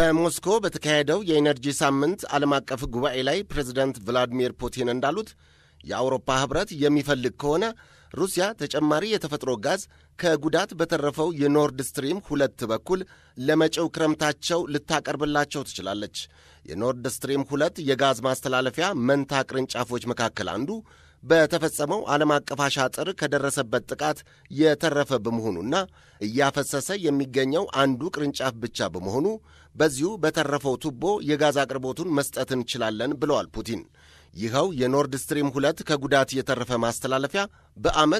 በሞስኮ በተካሄደው የኢነርጂ ሳምንት ዓለም አቀፍ ጉባኤ ላይ ፕሬዚደንት ቭላዲሚር ፑቲን እንዳሉት የአውሮፓ ኅብረት የሚፈልግ ከሆነ ሩሲያ ተጨማሪ የተፈጥሮ ጋዝ ከጉዳት በተረፈው የኖርድ ስትሪም ሁለት በኩል ለመጪው ክረምታቸው ልታቀርብላቸው ትችላለች። የኖርድ ስትሪም ሁለት የጋዝ ማስተላለፊያ መንታ ቅርንጫፎች መካከል አንዱ በተፈጸመው ዓለም አቀፍ አሻጥር ከደረሰበት ጥቃት የተረፈ በመሆኑና እያፈሰሰ የሚገኘው አንዱ ቅርንጫፍ ብቻ በመሆኑ በዚሁ በተረፈው ቱቦ የጋዝ አቅርቦቱን መስጠት እንችላለን ብለዋል ፑቲን። ይኸው የኖርድ ስትሪም ሁለት ከጉዳት የተረፈ ማስተላለፊያ በዓመት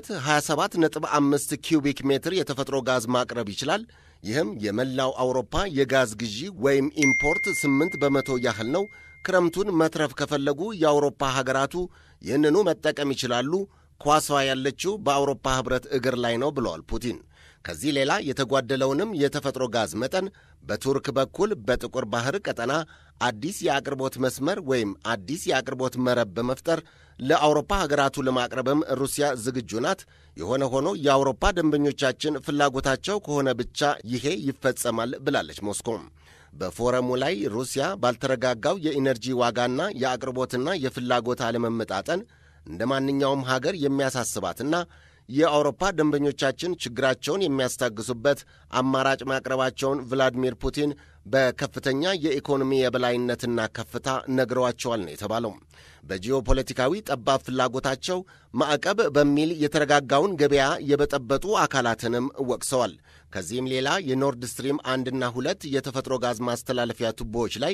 27.5 ኪዩቢክ ሜትር የተፈጥሮ ጋዝ ማቅረብ ይችላል። ይህም የመላው አውሮፓ የጋዝ ግዢ ወይም ኢምፖርት 8 በመቶ ያህል ነው። ክረምቱን መትረፍ ከፈለጉ የአውሮፓ ሀገራቱ ይህንኑ መጠቀም ይችላሉ። ኳሷ ያለችው በአውሮፓ ኅብረት እግር ላይ ነው ብለዋል ፑቲን። ከዚህ ሌላ የተጓደለውንም የተፈጥሮ ጋዝ መጠን በቱርክ በኩል በጥቁር ባህር ቀጠና አዲስ የአቅርቦት መስመር ወይም አዲስ የአቅርቦት መረብ በመፍጠር ለአውሮፓ ሀገራቱ ለማቅረብም ሩሲያ ዝግጁ ናት። የሆነ ሆኖ የአውሮፓ ደንበኞቻችን ፍላጎታቸው ከሆነ ብቻ ይሄ ይፈጸማል ብላለች ሞስኮም። በፎረሙ ላይ ሩሲያ ባልተረጋጋው የኢነርጂ ዋጋና የአቅርቦትና የፍላጎት አለመመጣጠን እንደ ማንኛውም ሀገር የሚያሳስባትና የአውሮፓ ደንበኞቻችን ችግራቸውን የሚያስታግሱበት አማራጭ ማቅረባቸውን ቭላዲሚር ፑቲን በከፍተኛ የኢኮኖሚ የበላይነትና ከፍታ ነግረዋቸዋል ነው የተባለው። በጂኦፖለቲካዊ ጠባብ ፍላጎታቸው ማዕቀብ በሚል የተረጋጋውን ገበያ የበጠበጡ አካላትንም ወቅሰዋል። ከዚህም ሌላ የኖርድ ስትሪም አንድና ሁለት የተፈጥሮ ጋዝ ማስተላለፊያ ቱቦዎች ላይ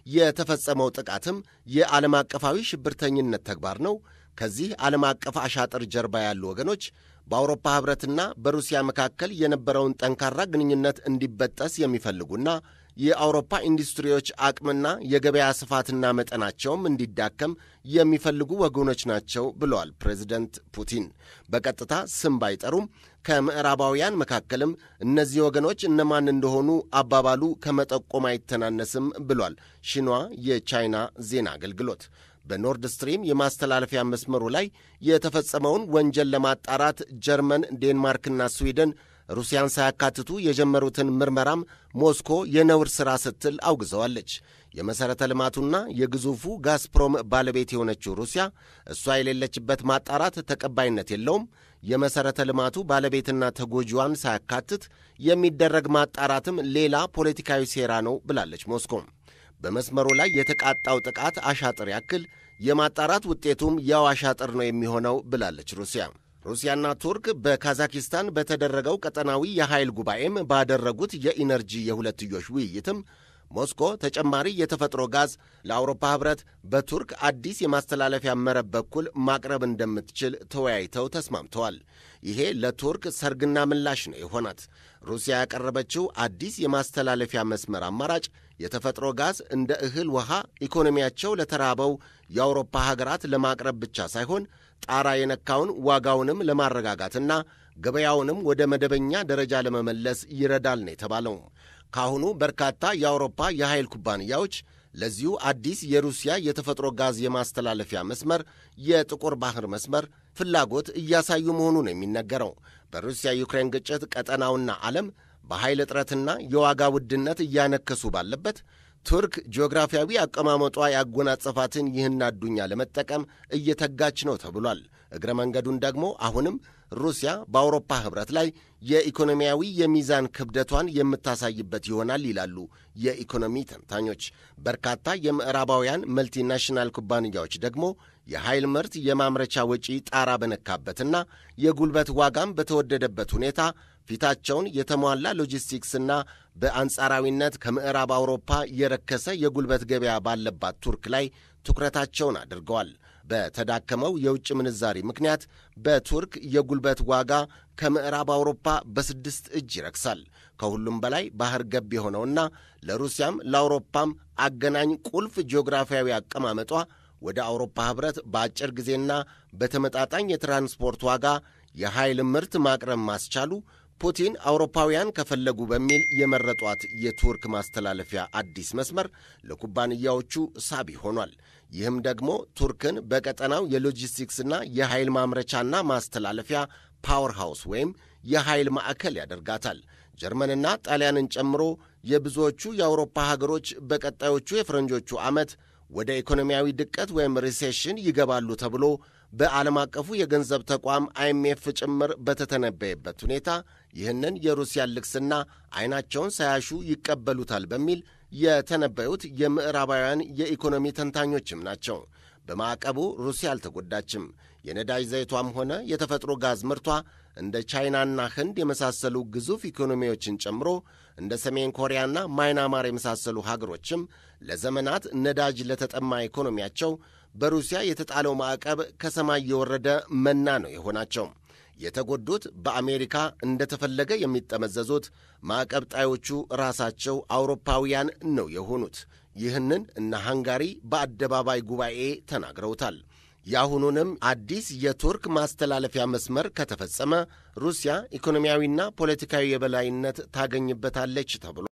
የተፈጸመው ጥቃትም የዓለም አቀፋዊ ሽብርተኝነት ተግባር ነው። ከዚህ ዓለም አቀፍ አሻጥር ጀርባ ያሉ ወገኖች በአውሮፓ ኅብረትና በሩሲያ መካከል የነበረውን ጠንካራ ግንኙነት እንዲበጠስ የሚፈልጉና የአውሮፓ ኢንዱስትሪዎች አቅምና የገበያ ስፋትና መጠናቸውም እንዲዳከም የሚፈልጉ ወገኖች ናቸው ብለዋል ፕሬዚደንት ፑቲን። በቀጥታ ስም ባይጠሩም ከምዕራባውያን መካከልም እነዚህ ወገኖች እነማን እንደሆኑ አባባሉ ከመጠቆም አይተናነስም ብሏል ሺኗ የቻይና ዜና አገልግሎት። በኖርድ ስትሪም የማስተላለፊያ መስመሩ ላይ የተፈጸመውን ወንጀል ለማጣራት ጀርመን፣ ዴንማርክና ስዊድን ሩሲያን ሳያካትቱ የጀመሩትን ምርመራም ሞስኮ የነውር ሥራ ስትል አውግዘዋለች። የመሠረተ ልማቱና የግዙፉ ጋዝፕሮም ባለቤት የሆነችው ሩሲያ እሷ የሌለችበት ማጣራት ተቀባይነት የለውም፣ የመሠረተ ልማቱ ባለቤትና ተጎጂዋን ሳያካትት የሚደረግ ማጣራትም ሌላ ፖለቲካዊ ሴራ ነው ብላለች ሞስኮም። በመስመሩ ላይ የተቃጣው ጥቃት አሻጥር ያክል የማጣራት ውጤቱም ያው አሻጥር ነው የሚሆነው ብላለች ሩሲያ። ሩሲያና ቱርክ በካዛኪስታን በተደረገው ቀጠናዊ የኃይል ጉባኤም ባደረጉት የኢነርጂ የሁለትዮሽ ውይይትም ሞስኮ ተጨማሪ የተፈጥሮ ጋዝ ለአውሮፓ ኅብረት በቱርክ አዲስ የማስተላለፊያ መረብ በኩል ማቅረብ እንደምትችል ተወያይተው ተስማምተዋል። ይሄ ለቱርክ ሰርግና ምላሽ ነው የሆናት። ሩሲያ ያቀረበችው አዲስ የማስተላለፊያ መስመር አማራጭ የተፈጥሮ ጋዝ እንደ እህል ውሃ ኢኮኖሚያቸው ለተራበው የአውሮፓ ሀገራት ለማቅረብ ብቻ ሳይሆን ጣራ የነካውን ዋጋውንም ለማረጋጋትና ገበያውንም ወደ መደበኛ ደረጃ ለመመለስ ይረዳል ነው የተባለው። ካሁኑ በርካታ የአውሮፓ የኃይል ኩባንያዎች ለዚሁ አዲስ የሩሲያ የተፈጥሮ ጋዝ የማስተላለፊያ መስመር የጥቁር ባህር መስመር ፍላጎት እያሳዩ መሆኑ ነው የሚነገረው። በሩሲያ ዩክሬን ግጭት ቀጠናውና ዓለም በኃይል እጥረትና የዋጋ ውድነት እያነከሱ ባለበት ቱርክ ጂኦግራፊያዊ አቀማመጧ ያጎናጸፋትን ይህን አዱኛ ለመጠቀም እየተጋች ነው ተብሏል። እግረ መንገዱን ደግሞ አሁንም ሩሲያ በአውሮፓ ኅብረት ላይ የኢኮኖሚያዊ የሚዛን ክብደቷን የምታሳይበት ይሆናል ይላሉ የኢኮኖሚ ተንታኞች። በርካታ የምዕራባውያን መልቲናሽናል ኩባንያዎች ደግሞ የኃይል ምርት የማምረቻ ወጪ ጣራ በነካበትና የጉልበት ዋጋም በተወደደበት ሁኔታ ፊታቸውን የተሟላ ሎጂስቲክስና በአንጻራዊነት ከምዕራብ አውሮፓ የረከሰ የጉልበት ገበያ ባለባት ቱርክ ላይ ትኩረታቸውን አድርገዋል። በተዳከመው የውጭ ምንዛሪ ምክንያት በቱርክ የጉልበት ዋጋ ከምዕራብ አውሮፓ በስድስት እጅ ይረክሳል። ከሁሉም በላይ ባህር ገብ የሆነውና ለሩሲያም ለአውሮፓም አገናኝ ቁልፍ ጂኦግራፊያዊ አቀማመጧ ወደ አውሮፓ ኅብረት በአጭር ጊዜና በተመጣጣኝ የትራንስፖርት ዋጋ የኃይል ምርት ማቅረብ ማስቻሉ ፑቲን አውሮፓውያን ከፈለጉ በሚል የመረጧት የቱርክ ማስተላለፊያ አዲስ መስመር ለኩባንያዎቹ ሳቢ ሆኗል። ይህም ደግሞ ቱርክን በቀጠናው የሎጂስቲክስና የኃይል ማምረቻና ማስተላለፊያ ፓወር ሃውስ ወይም የኃይል ማዕከል ያደርጋታል። ጀርመንና ጣሊያንን ጨምሮ የብዙዎቹ የአውሮፓ ሀገሮች በቀጣዮቹ የፈረንጆቹ ዓመት ወደ ኢኮኖሚያዊ ድቀት ወይም ሪሴሽን ይገባሉ ተብሎ በዓለም አቀፉ የገንዘብ ተቋም አይኤምኤፍ ጭምር በተተነበየበት ሁኔታ ይህንን የሩሲያን ልግስና ዐይናቸውን ሳያሹ ይቀበሉታል በሚል የተነበዩት የምዕራባውያን የኢኮኖሚ ተንታኞችም ናቸው። በማዕቀቡ ሩሲያ አልተጎዳችም። የነዳጅ ዘይቷም ሆነ የተፈጥሮ ጋዝ ምርቷ እንደ ቻይናና ህንድ የመሳሰሉ ግዙፍ ኢኮኖሚዎችን ጨምሮ እንደ ሰሜን ኮሪያና ማይናማር የመሳሰሉ ሀገሮችም ለዘመናት ነዳጅ ለተጠማ ኢኮኖሚያቸው በሩሲያ የተጣለው ማዕቀብ ከሰማይ የወረደ መና ነው የሆናቸው። የተጎዱት በአሜሪካ እንደተፈለገ የሚጠመዘዙት ማዕቀብ ጣዮቹ ራሳቸው አውሮፓውያን ነው የሆኑት። ይህንን እነ ሃንጋሪ በአደባባይ ጉባኤ ተናግረውታል። የአሁኑንም አዲስ የቱርክ ማስተላለፊያ መስመር ከተፈጸመ ሩሲያ ኢኮኖሚያዊና ፖለቲካዊ የበላይነት ታገኝበታለች ተብሎ